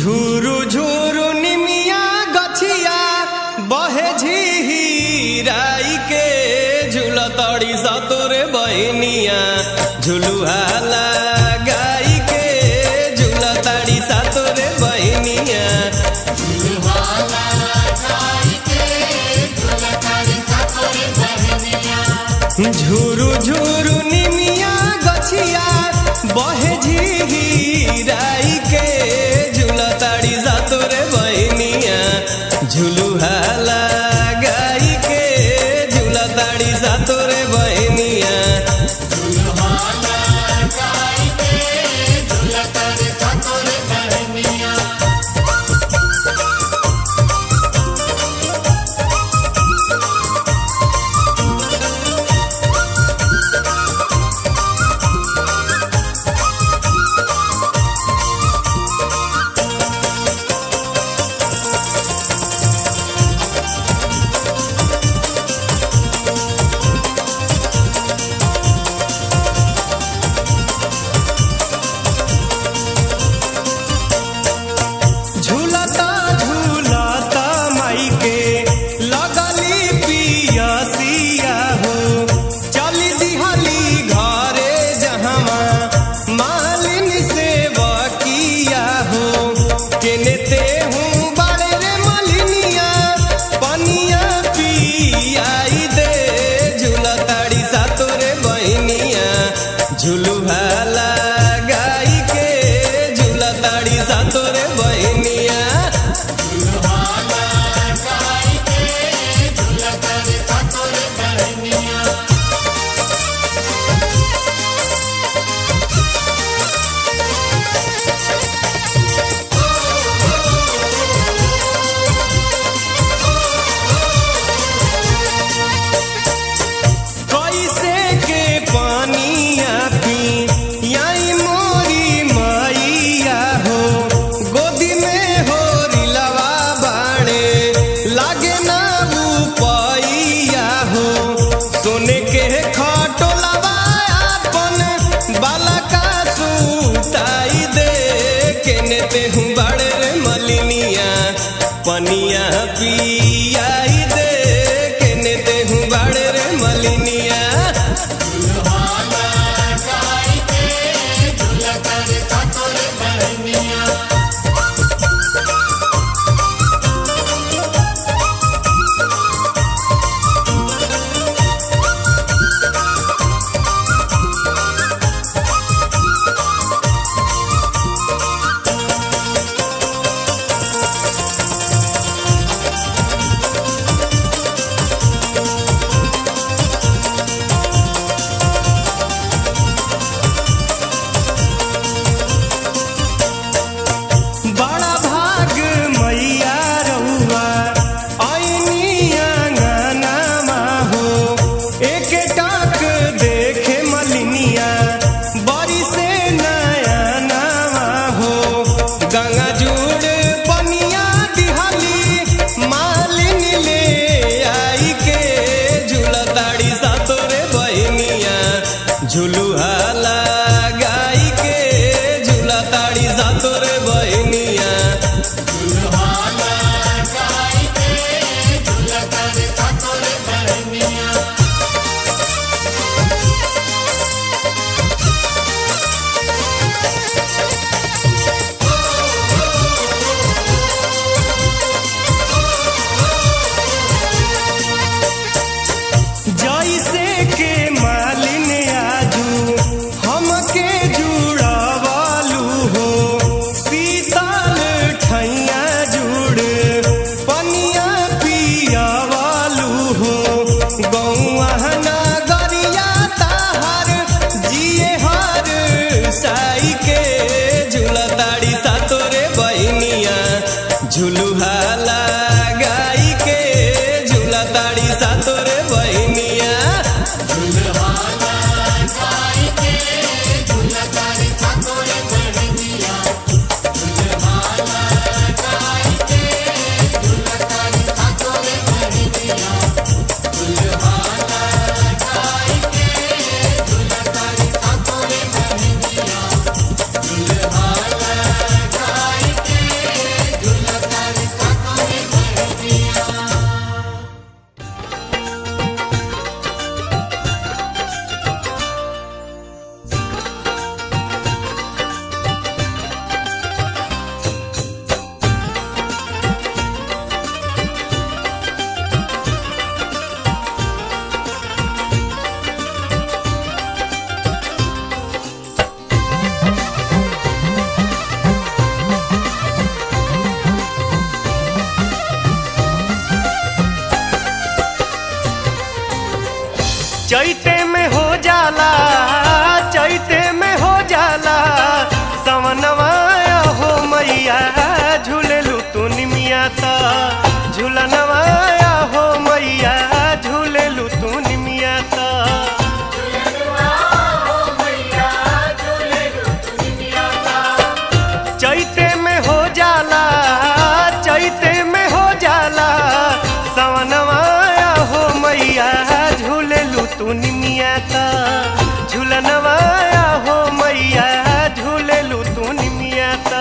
झूरू झूरू निमिया गछिया बहे झीराई के झूलतड़ी सतोरे बहनिया झुलुहा लगाई के झूलतड़ी सतोरे बहनिया झूरू झूरू निमिया गछिया बहे झीराई के झूलताड़ी सातोरे बहनिया झुलुहा लगाई के झूलताड़ी सातोरे बहनिया झूलता झूलता माई के लगली पियसिया हो चली दिहली घरे जहवा मालिन से बकिया हो केने ते हूँ बड़े रे मलिनिया पनिया पियाई दे झूलताड़ी सातोरे बहनिया झुलुहा लगाई के झूलताड़ी सातोरे बहनिया कैसे के पानिया पी याई मोरी मैया हो गोदी में हो रिलवा बाणे लागे ना पैया हो सोने के खटोलवा अपन बाला का सुताई दे केने ते हूँ बड़े रे मलिनिया पनिया पियाई दे केने ते हूँ बड़े रे मलिनिया बड़ा भाग मैया रउआ ऐनी आंगनमा हो एक टाक देखे मलिनिया बड़ी से नया नामा हो गंगा जुड़ पनिया दिहाली मालिन ले आई के झूलताड़ी सातोरे बहनिया झुलुहा लगाई के झूलताड़ी सातोरे बहनिया जैसे के मालिन आजू हमके जुड़ावालू हो शीतल ठैया जुड़ पनिया पियावालू हो गौआ नगरिया ताहर जिए हर साई के झूलताड़ी सातोरे बहनिया झुलुहा लगाई के झूलताड़ी सातोरे बहनिया Thank चैते में हो जाला चैते में हो जाला सवनवाया हो मैया झूलेलू तू निमिया ता झूलनवाया हो मैया झूलेलू तू निमिया ता चैते में हो जाला चैते में हो जाला सवनवाया हो मैया झूलेलू तू निमिया ता झूलनवाया हो मैया झूलेलू तू निमिया ता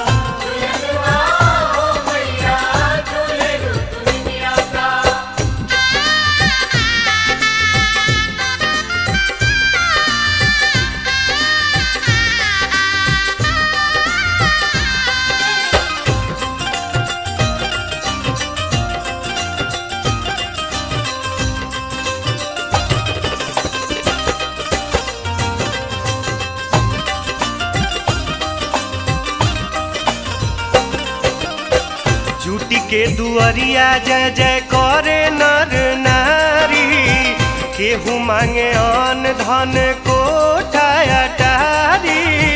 झूठी के दुआरिया जय जय करे नर नारी केहू मांगे अन धन कोठा अटारी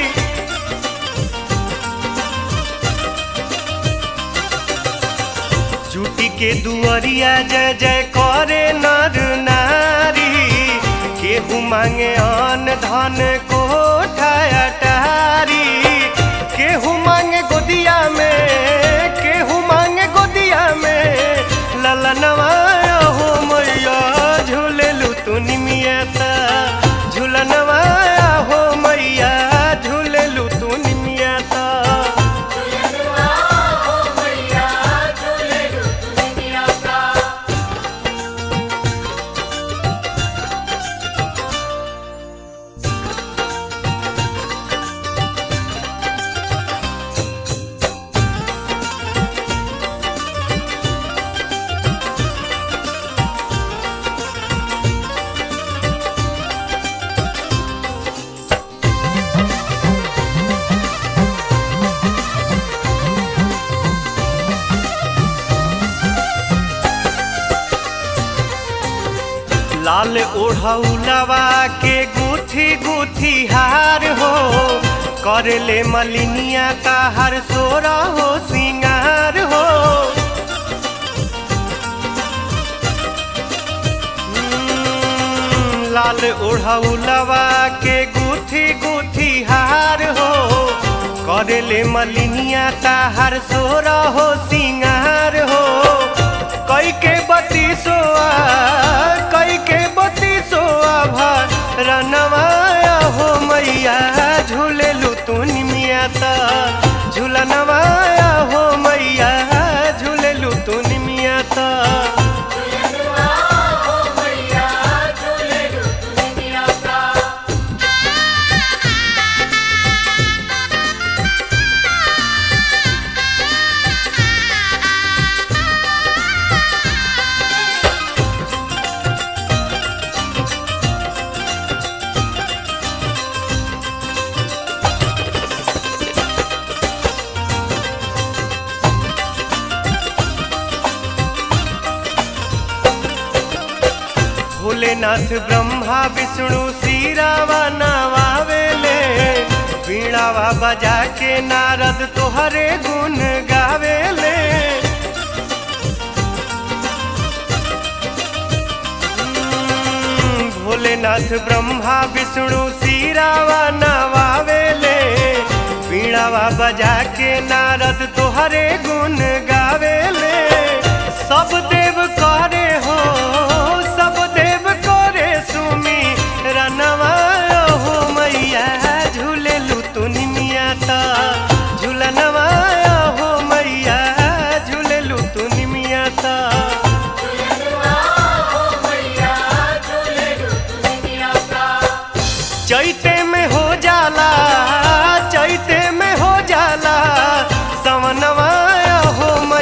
झूठी के दुआरिया जय जय करे नर नारी केहू मांगे अन धन कोठा अटारी केहू मांगे गोदिया में केहू मांगे गोदिया में ललनवाया हो मैया झूलेलू तू निमिया ता झूलनवाया हो मैया झूलेलू तू निमिया ता लाल ओढ़ौलवा के गुथी गुथी हार हो कर ले मलिनिया का हर सोरा हो सिंगार हो हम्म, लाल ओढ़ौलवा के गुथी गुथी हार हो कर ले मलिनिया का हर सोरा हो सिंगार हो कई के बती सोआ कई के बती सोआ भा रनवाया हो मैया झूलेलू तू निमिया ता झूलनवाया हो मैया झूलेलू तू निमिया ता भोलेनाथ ब्रह्मा विष्णु सीरावा नवावेले वीणावा बजा के नारद तोहरे गुण गावेले हम्म, भोलेनाथ ब्रह्मा विष्णु सीरावा नवावेले वीणावा बजा के नारद तोहरे गुण गावेले सब देव करे हो सब देव करे सुमी रनवा हो मैया झूलेलू तू निमिया ता झूलनवा हो मैया झूलेलू तू निमिया ता चैते में हो जाला चैते में हो जाला सवनवाया हो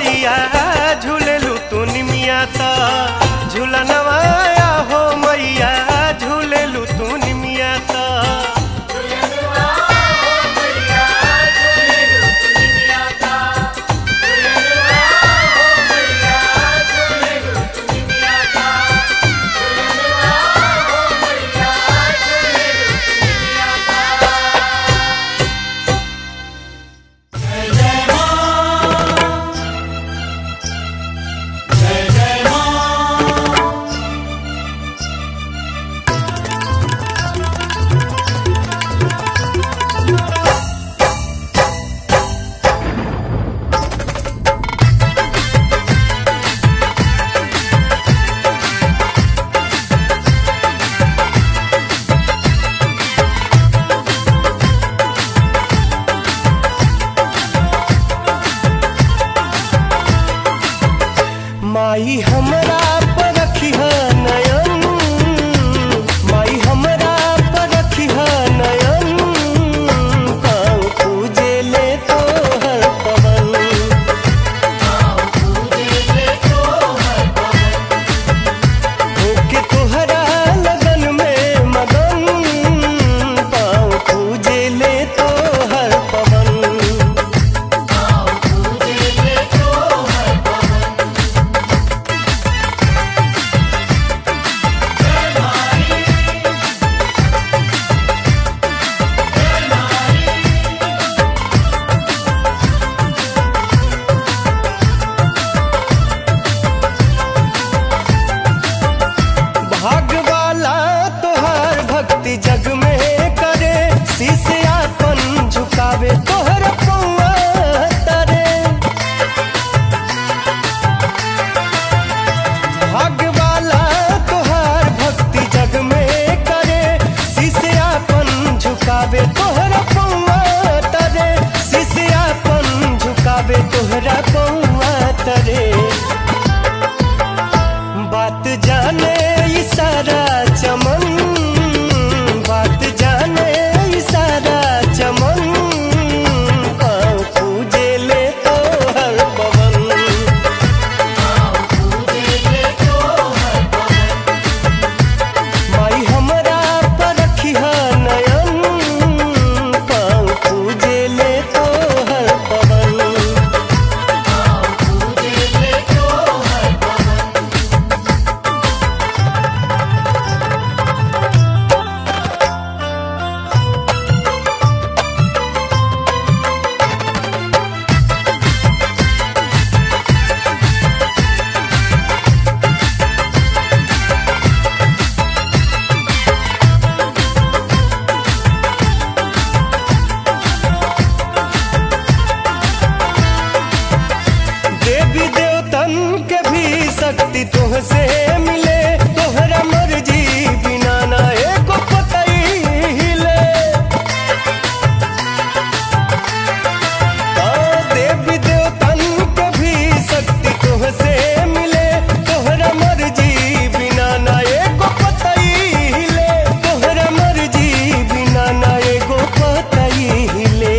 पौआ तरे बात जाने ई सारा चमन बात जाने ई सारा चमन पाँव पूजे ले तो हर पवन माई हमरा पर रखिहा नयन पाँव पूजे ले तो हर पवन देवी देवतन के भी शक्ति तुहसे मिले तोहरा मर्जी बिना ना एको पतई हिले आ, देवी देवतन के भी शक्ति तुहसे मिले तोहरा मर्जी बिना ना एको पतई हिले तोहरा मर्जी बिना ना एको पतई हिले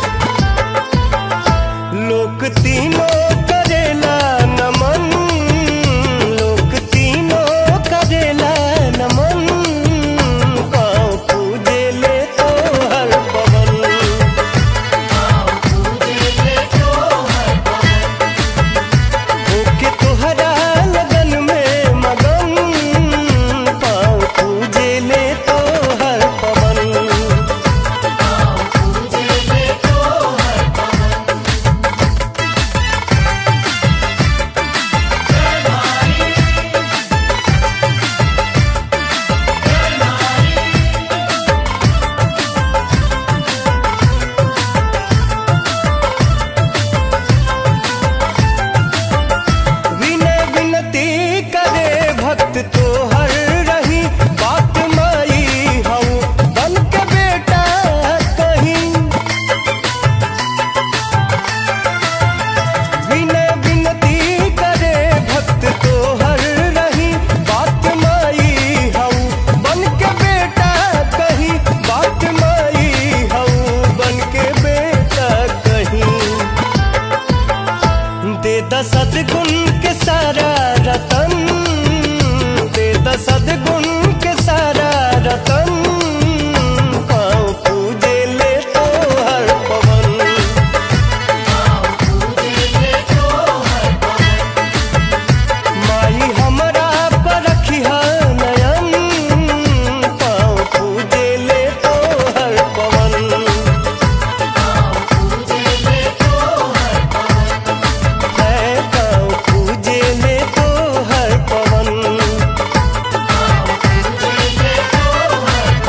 लोक तीनों करेला नमन लोक तीनों करेला नमन पाँव पूजे ले तो हर पवन ओके तोहरा लगन में मगन पाँव पूजे ले तो हर पवन विनय विनती करे भक्त तोहर रही बात माई हऊ बन के बेटा कहीं विनय विनती करे भक्त तोहर रही बात माई हऊ बन के बेटा कहीं बात माई हऊ बन के बेटा कहीं दे द सदगुण के सारा रतन दे द सदगुण के सारा रतन पाँव पूजे ले तो हर पवन माई हमरा पर रखिहा नयन पाँव पूजे ले तो हर पवन है पाँव पूजे ले तो हर पवन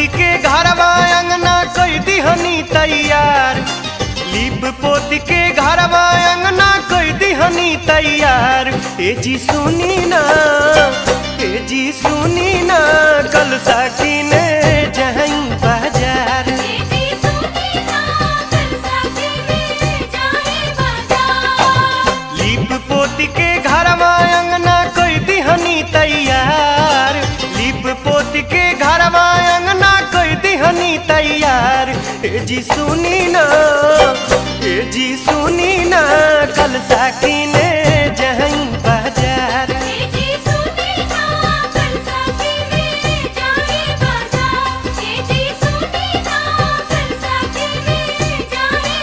पोती के घरवा अंगना कोई दिहनी तैयार लीप पोती के घरवा अंगना कोई दिहनी तैयार ए जी सुनी ना ए जी सुनी ना कल साकी ने जहीं बाजार बेटी सुनी ना कल साथी में जाए बाजार लीप पोती के घरवा अंगना कोई दिहनी तैयार लीप पोती के घरवा अंगना कोई दिहनी तैयार ए जी सुनी ना ए जी सुनी ना कल साकी ने जहीं बाजार बेटी सुनी ना कल साथी में जाए बाजार बेटी सुनी ना कल साथी में जाए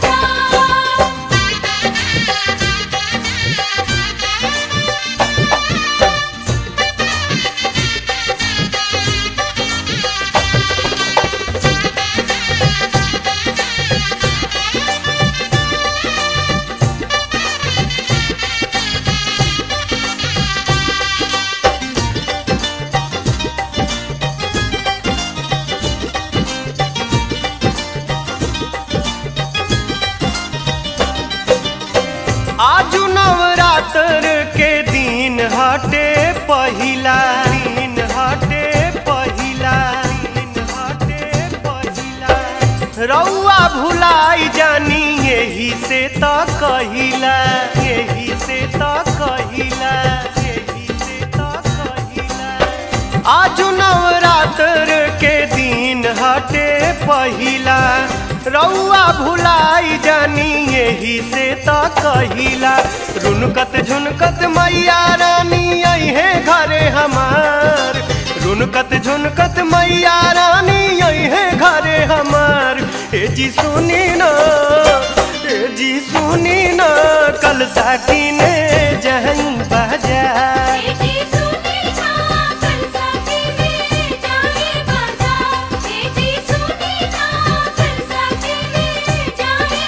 आजू नवरात्र के दिन हटे पहिला दिन हटे पहिला दिन हटे पहिला रउआ भुलाई जानी यही से त कहिला यही से त कहिला यही से त कहिला आजू नवरात्र के दिन हटे पहिला रउआ भुलाई जानी यही से त कहिला रुनकत झुनकत मैया रानी अहे घरे हमार रुनकत झुनकत मैया रानी अहे घरे हमार ए जी सुनी ना ए जी सुनी ना कल साकी ने जहीं बाजार बेटी सुनी ना कल साथी में जाए बाजार बेटी सुनी ना कल साथी में जाए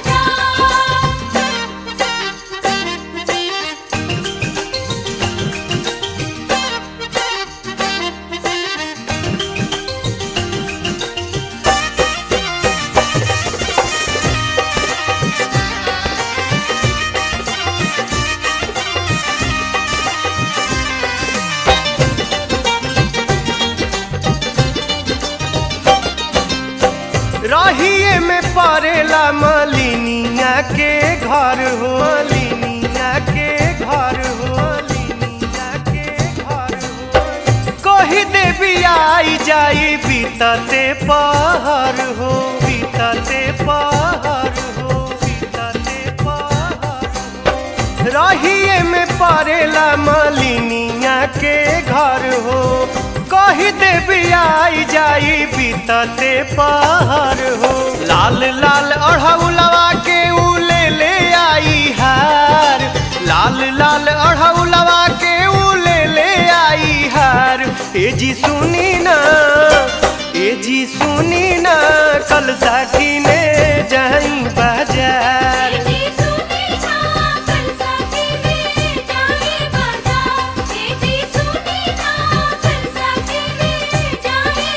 रहिए में पड़ेला मलिनिया के घर हो मलिनिया के घर हो मलिनिया के घर हो कही देवी आई जाई बीतते पहर हो बीतते पहर हो बीतते पहर हो रहिए में पड़ेला मलिनिया के घर हो कही देवी आई जाई बीतते पहाड़ हो लाल लाल अढ़ौलवा के ऊ ले ले आई हार लाल लाल अढ़ौलवा के ऊ ले ले आई हार ए जी सुनी ना ए जी सुनी ना कल साकी ने जाई बाजार बेटी सुनी ना कल साथी में जाए बाजार बेटी सुनी ना कल साथी में जाए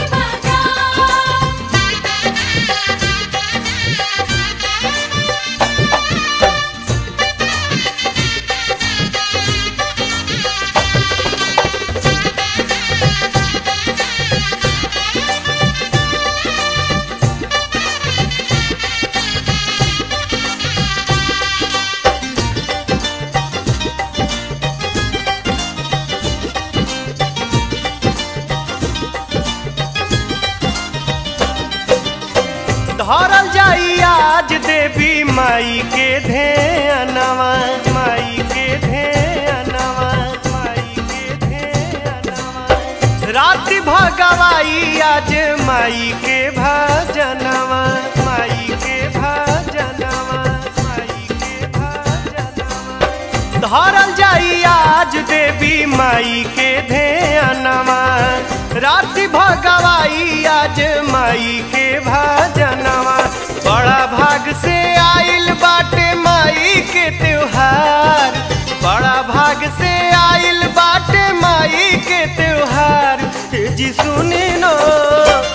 धरल जाई आज देवी माई के ध्यानवा माई के ध्यानवा माई के ध्यानवा राति भगवाई आज माई के भजनवा माई के भजनवा माई के भजनवा धरल जाई आज देवी माई के ध्यानवा राति भगवाई आज माई के भजनवा बड़ा भाग से आइल बाटे माई के त्योहार बड़ा भाग से आइल बाटे माई के त्योहार ए जी सुनी नो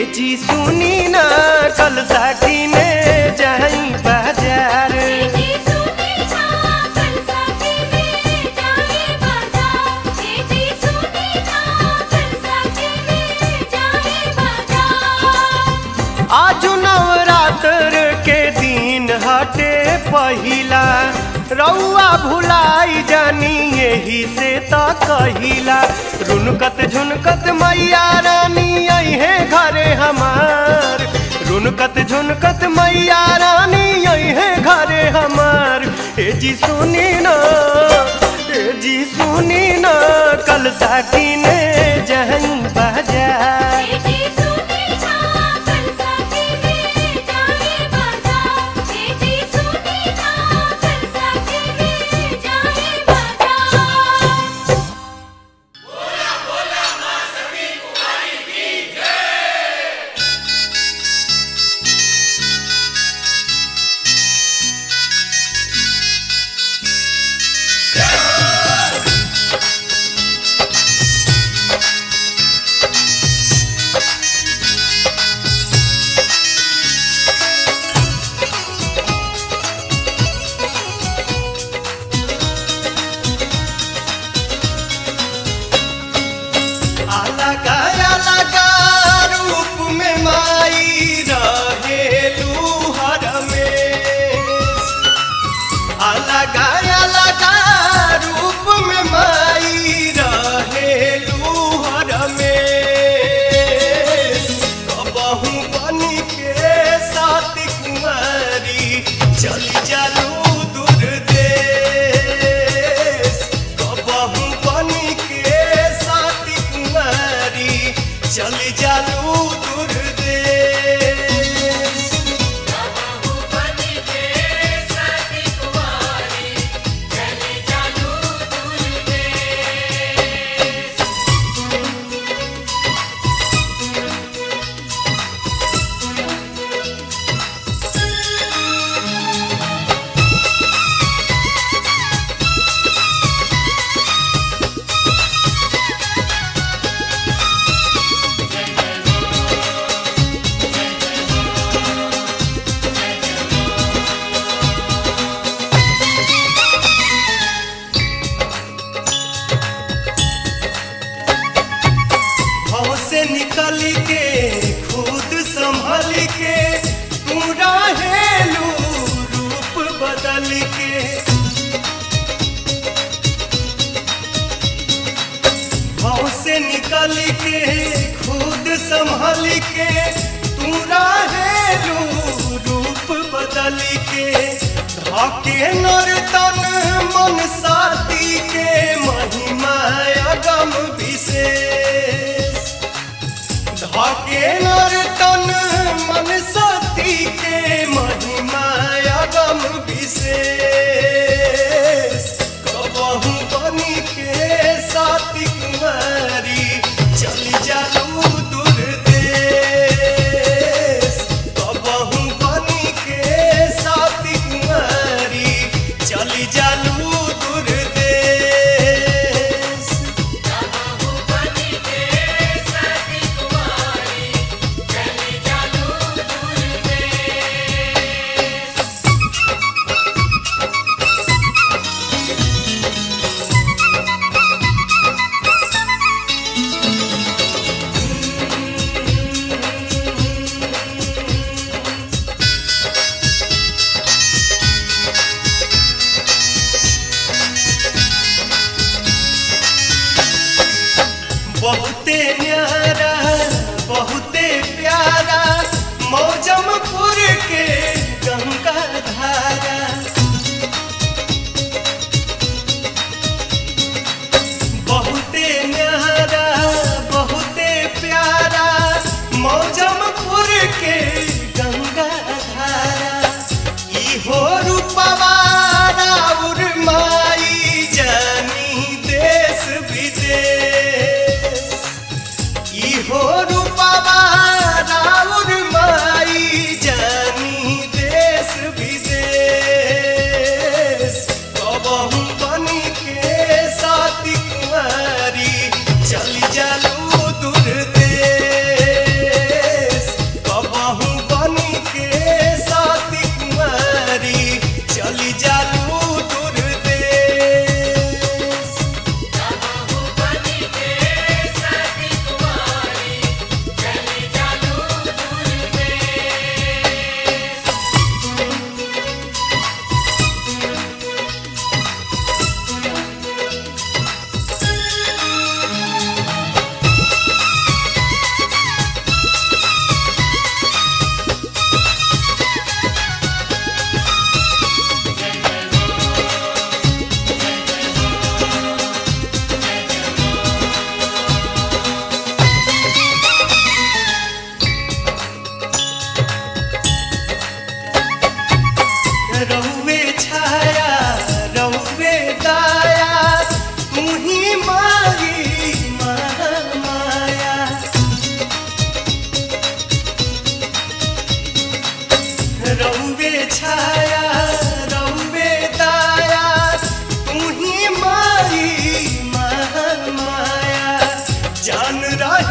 जी सुनी ना कल साठी में जाई बाजार जी सुनी ना कल साथी में जाए बाजार जी सुनी ना कल साथी में जाए बाजार आज नवरात्र के दिन हटे पहिला रउआ भुलाई जानी यही से त कहिला रुनकत झुनकत मैया रानी अहे घरे हमार रुनकत झुनकत मैया रानी अहे घरे हमार ए जी सुनी ना ए जी सुनी ना कल साथी ने जहई बाजार जी सुनी ना कल साथी में जाए बाजार जी सुनी ना कल साथी में जाए बाजार अलगा अलगा रूप में माई रहेलू हर में अलगा अलगा रूप में माई रहेलू हर में कबहू बनी के साथ कुमारी चली जालू दूर देश कबहू बनी के साथ कुमारी चली जालू दूर देश भाव से निकल के खुद संभल के तू रहेलू रूप बदल के भाव से निकल के खुद संभल के तू रहेलू रूप बदल के धके नर्तन मन साथी के महिमा अगम विशेष धके नर्तन मन साथी के महिमा अगम विशेष कबहू बनी के साथी कुमारी चली जालू दूर देश कबहू बनी के साथी कुमारी चली जालू दूर देश बहुते न्यारा बहुते प्यारा मौजमपुर के गंगा धारा बहुते न्यारा बहुते प्यारा मौजमपुर के गंगा धारा इहो रूपवा राउर माई जानी देश विदेश इहो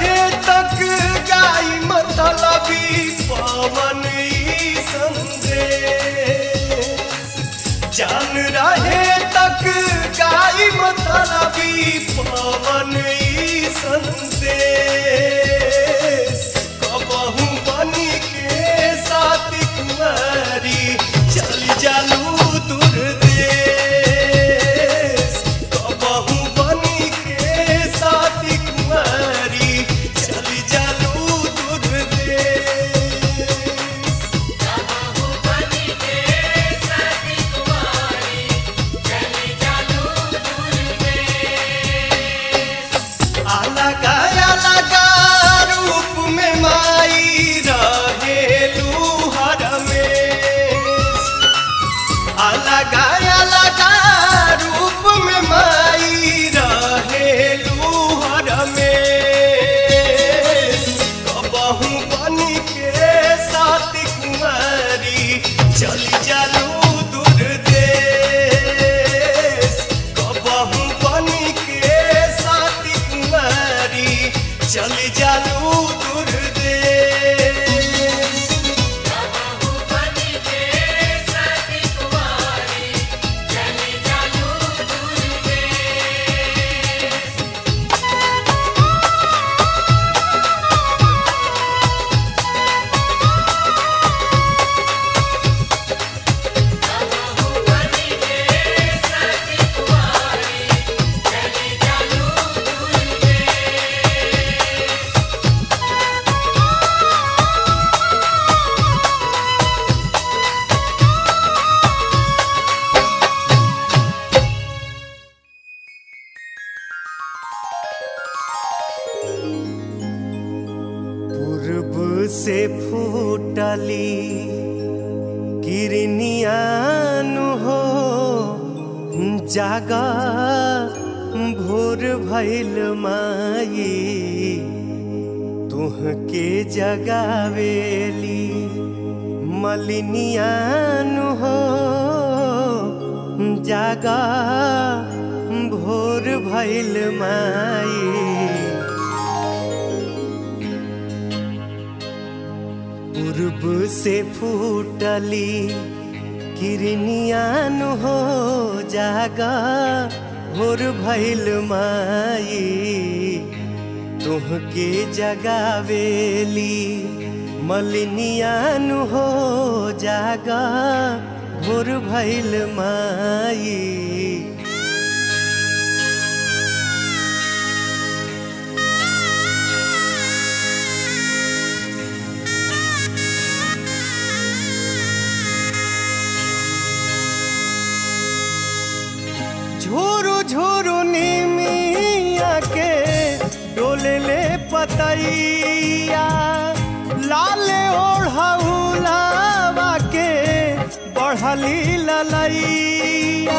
रहे तक गाई मतलबी पवन ई संदेश जान रहे तक गाई मतलबी पवन ई संदेश कबहू बनी के साथी कुमारी चल जालू दूर देश कबहू बनी के साथी कुमारी चल जालू दूर देश अलगा अलगा रूप में माई रहेलू हर में अलगा अलगा रूप में माई रहेलू हर में कबहू बनी के साथ कुमारी चली जालू दूर देश कबहू बनी के साथ कुमारी चली जालू दूर देश पूर्व से फूटली किरनियान हो जागा भोर भैल माई तुहके जगावेली मलिनियान हो जागा भोर भैल माई पूर्व से फूटली किरनियान हो जागा भोर भैल माई तुहके जगावेली मलिनियान हो जागा भोर भैल माई झोरू झोरू निमिया के डोले ले पतैया लाले ओढ़ौलावा के बढ़ली ललैया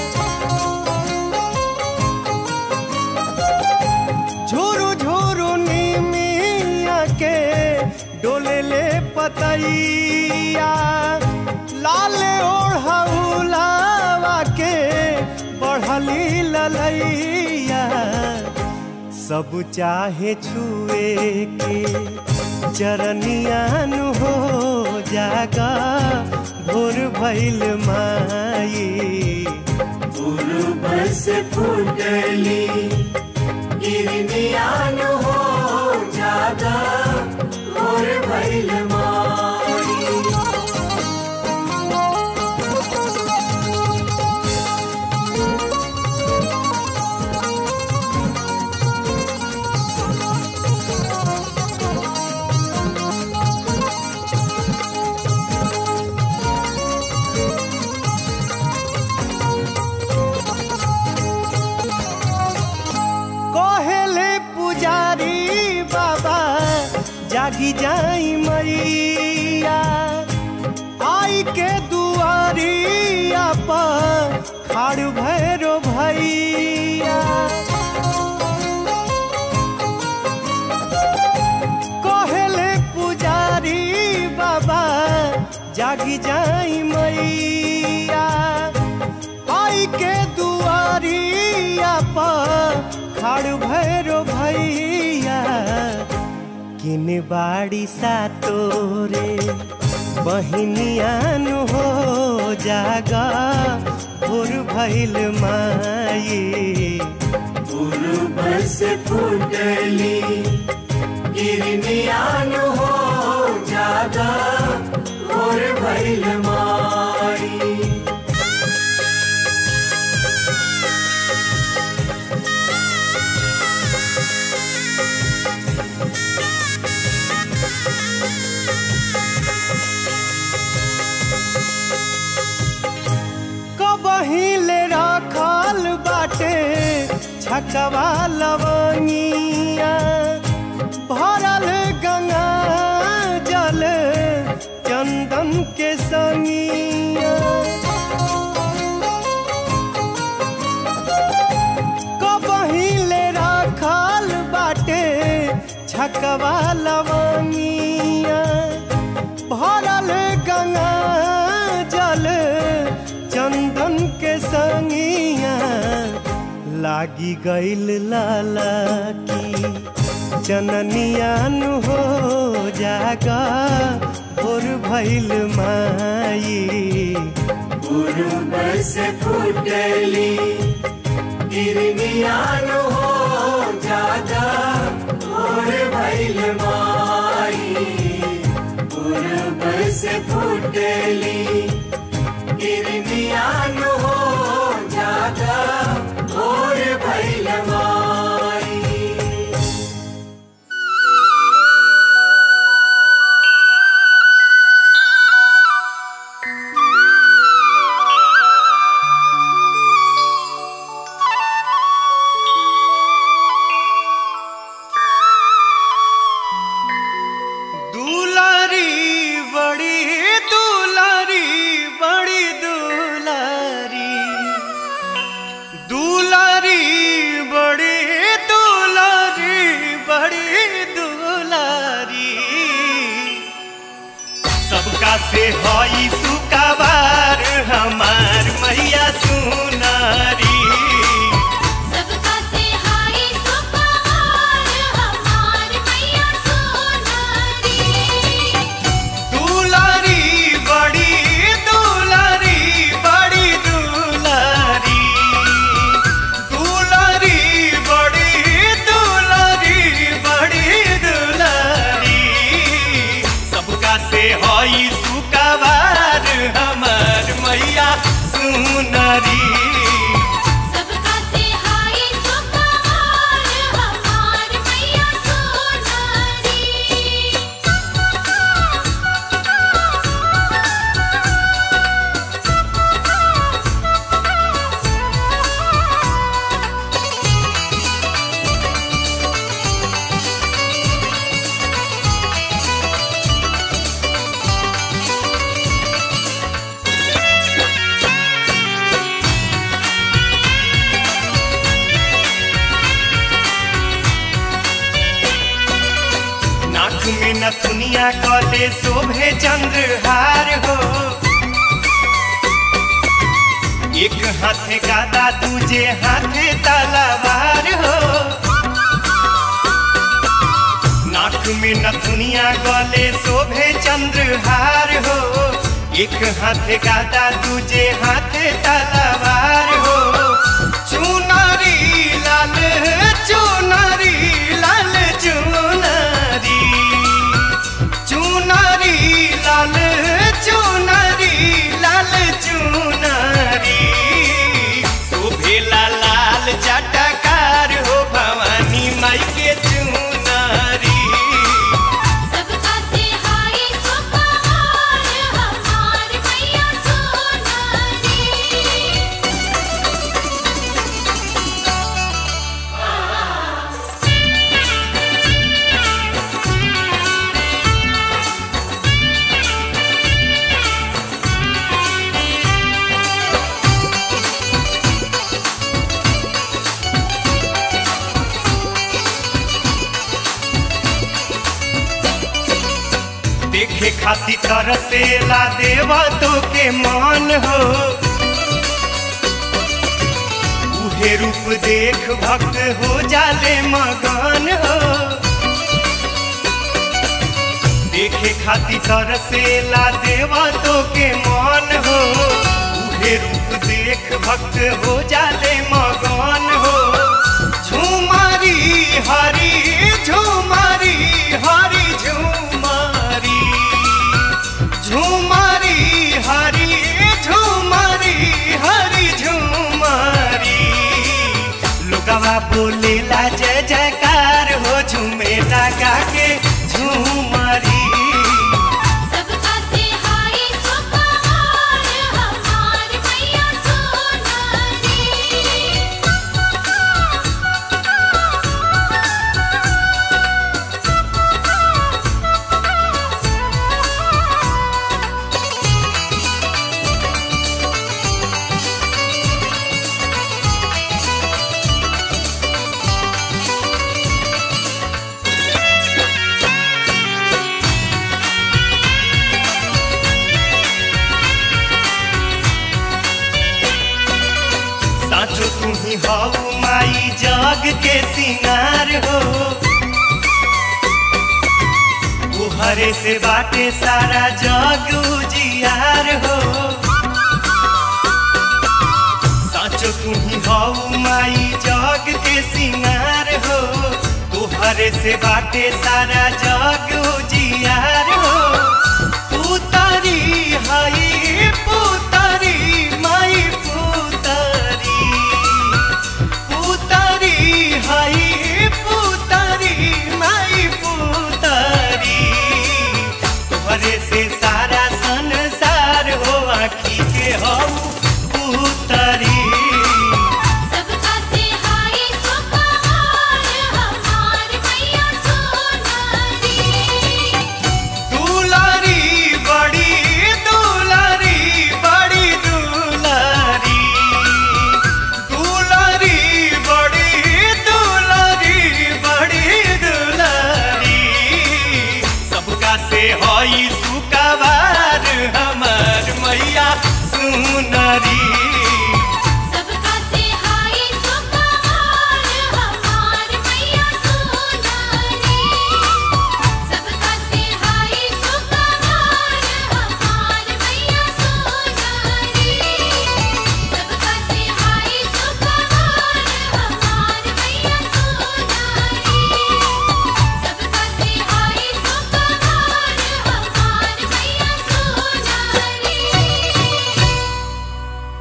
झोरू झोरू निमिया के डोले ले पतैया लाले ओढ़ौलावा के बढ़ली ललैया सब चाहे छुए के चरनियान हो जागा भोर भैल माई पूर्व से फूटली गिरनियान हो जागा और भैल माई कहेले पुजारी बाबा जागी जाई मैया आई के दुआरिया पर खाड़ भैरो भैया कहेले पुजारी बाबा जागी जाई मैया आई के दुआरिया पर खाड़ भैरो भैया किन बाड़ी सा तोरे बहिनियान हो जागा भोर भइल माई पूर्व से फूटली गिरनियान हो जागा और भैल माई कबहिले रखल बाटे छकवा लवंगिया भरल गंगा जल चंदन के संगिया कबहिले रखल बाटे छकवा लवंगिया भरल गंगा जल चंदन के संगिया लागी गईल लाला की चननियान हो जागा और भइल माई पूर्व से फूटली गिरनियान हो जागा और भैल माई पूर्व से फूटली गिरनियान हो जागा और भैल माई दुलारी बड़ी दुलारी बड़ी दुलारी दुलारी बड़ी दुलारी बड़ी दुलारी सबका से हई सुकाबार हमार मैया सुनारी सबका से हाय सुपहार हमार मैया सोनारी दुलारी बड़ी दुलारी बड़ी दुलारी दुलारी बड़ी दुलारी बड़ी दुलारी सबका से हई सुकाबार हमार मैया सुनरी सबका से हाय सुपहार हमार मैया सोनारी नाक में नथुनिया कले शोभे चंद्रहार हो एक हाथे गादा दूजे हाथे तलवार हो नाक में नथुनिया गले शोभे चंद्रहार हो एक हाथे गादा दूजे हाथे तलवार हो चुनरी लाल चुनरी लाल चुनरी चुनरी लाल चुनरी लाल चुनरी शोभेला लाल चटकार हो भवानी माई के चुनरी सबका से हाय सुपहार हमार मैया सोनारी देखे खाती तरसेला देवा तो के मान हो उहे रूप देख भक्त हो जाले मगन हो देखे खाती तरसेला देवा तो के मन हो उहे रूप देख भक्त हो जाले मगन हो झुमारी हरी झुमारी हरी झुमारी झुमारी हरी झुमारी हरी झुमारी लोगवा बोलेला जय जयकार हो झूमेला गा के झुमारी सबका से हाय सुपहार हमार मैया सोनारी साचो तुम्ही हऊ माई जग के सिंगार हो तुहरे से बाटे सारा जग उजियार हो साचो तुम्ही हऊ माई जग के सिंगार हो तुहरे से बाटे सारा जग उजियार हो पुतरी हई पुतरी माई पुतरी पुतरी हई पुतरी माई पुतरी तोहरे से सारा संसार हो आखी के हऊ पुतरी सबका से हाय सुपहार हमार मैया सोनारी दुलारी बड़ी दुलारी बड़ी दुलारी दुलारी बड़ी दुलारी बड़ी दुलारी सबका से हई सुकाबार हमार मैया सुनरी सबका से हाय सुपहार हमार मैया सोनारी सबका से हाय सुपहार हमार मैया सोनारी सबका से हाय सुपहार हमार मैया सोनारी सबका से हाय सुपहार हमार मैया सोनारी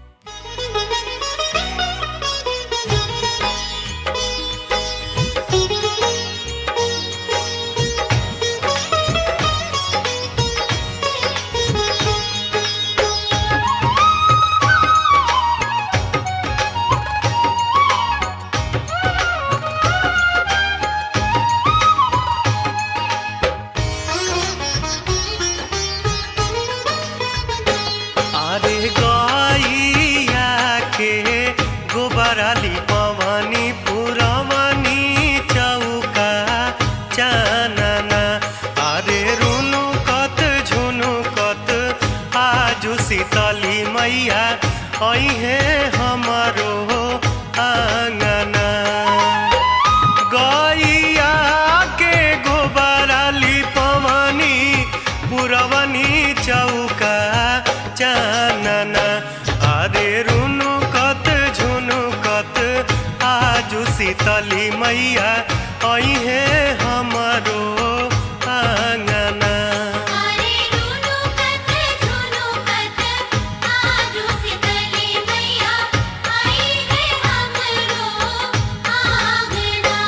अरे गैया के गोबराली पवनी पुरवनी चौका चानना अरे रुनु कत झुनु कत आजु शीतली मैया अहे हमारो आंगना गैया के गोबराली पवनी पुरवनी चौका चानना अरे रुनु कत झुनु कत आजु शीतली मैया अहे हमारो आंगना अरे रुनु कत झुनु कत आजू शीतली मैया आई है हमरो आंगना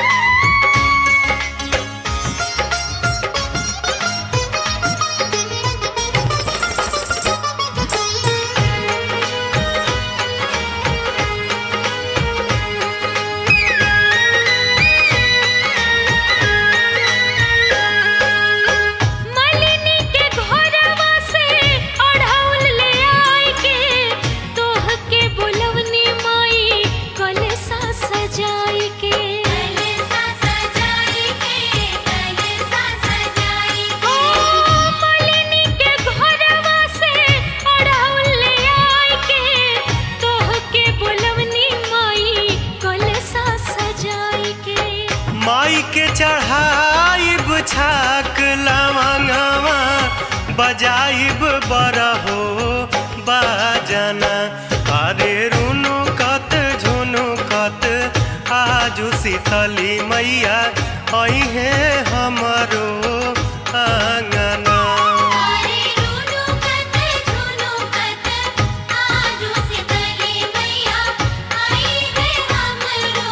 रे छाक लवंगवा बजाइब बरहो बाजना अरे रुनु कत झुनु कत आजू शीतली मैया अहे हमरो आंगना अरे रुनु कत झुनु कत आजू शीतली मैया आई है हमरो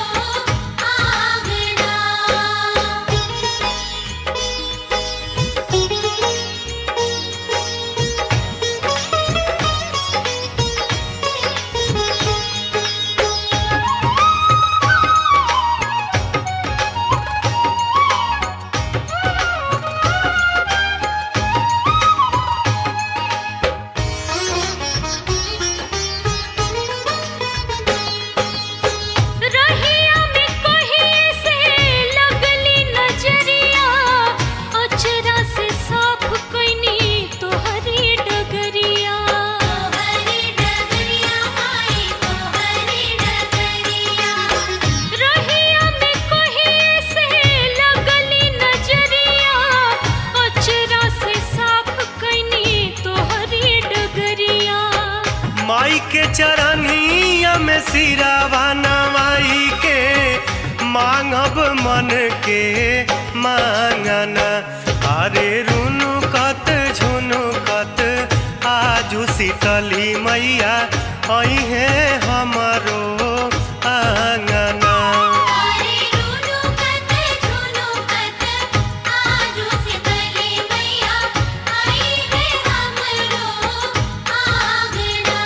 रहिया में कहीं से लगली नजरिया अचरा से साफ कइनी तोहरी डगरिया तोहरी डगरिया आई तोहरी डगरिया रहिया में कहीं से लगली नजरिया अचरा से साफ कइनी तोहरी डगरिया माई के चरनिया में सिरावा नवाई के मांगब मन के मांगना अरे रुनु कत झुनु कत आजू शीतली मैया अहे हमरो आंगना अरे रुनु कत झुनु कत आजू शीतली मैया आई है हमरो आंगना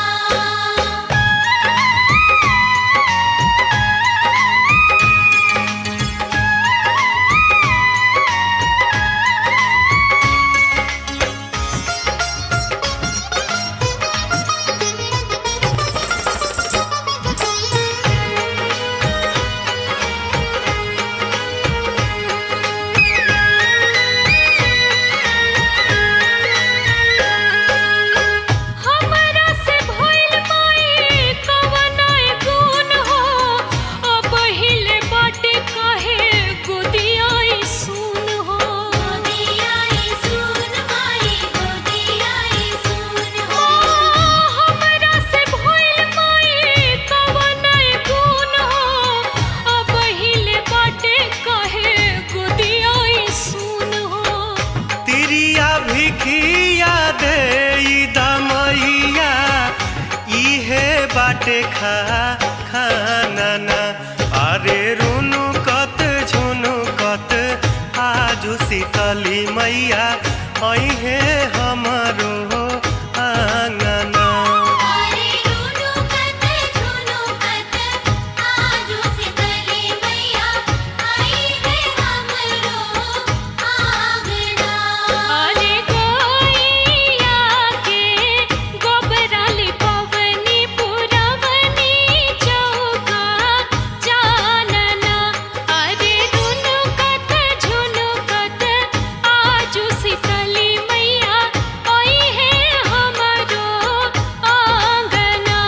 हमरा से भइल माई कवना गुण हो अब हिले बाटे काहे गोदियाई सुन हो गोदियाई सुन माई गोदियाई सुन हो हमरा से भइल माई कवना गुण हो अब हिले बाटे काहे गोदियाई सुन हो तिरिया भिखिया दे दमैया इहे बाटे खा खाना अरे रुनु कत झुनु कत आजू शीतली मैया अहे हमरो आंगना अरे रुनु कत झुनु कत आजू शीतली मैया आई है हमरो आंगना अरे गोइया के गोबराली पवनी पुरवनी चौका जानना अरे रुनु कत झुनु कत आजू शीतली मैया आई है हमरो आंगना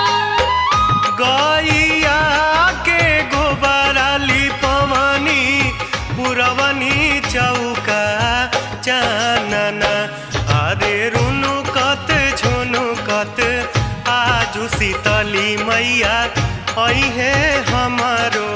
गैया के गोबराली पवनी पुरवनी चौका चानना अरे रुनु कत झुनु कत आजू शीतली मैया अहे हमारो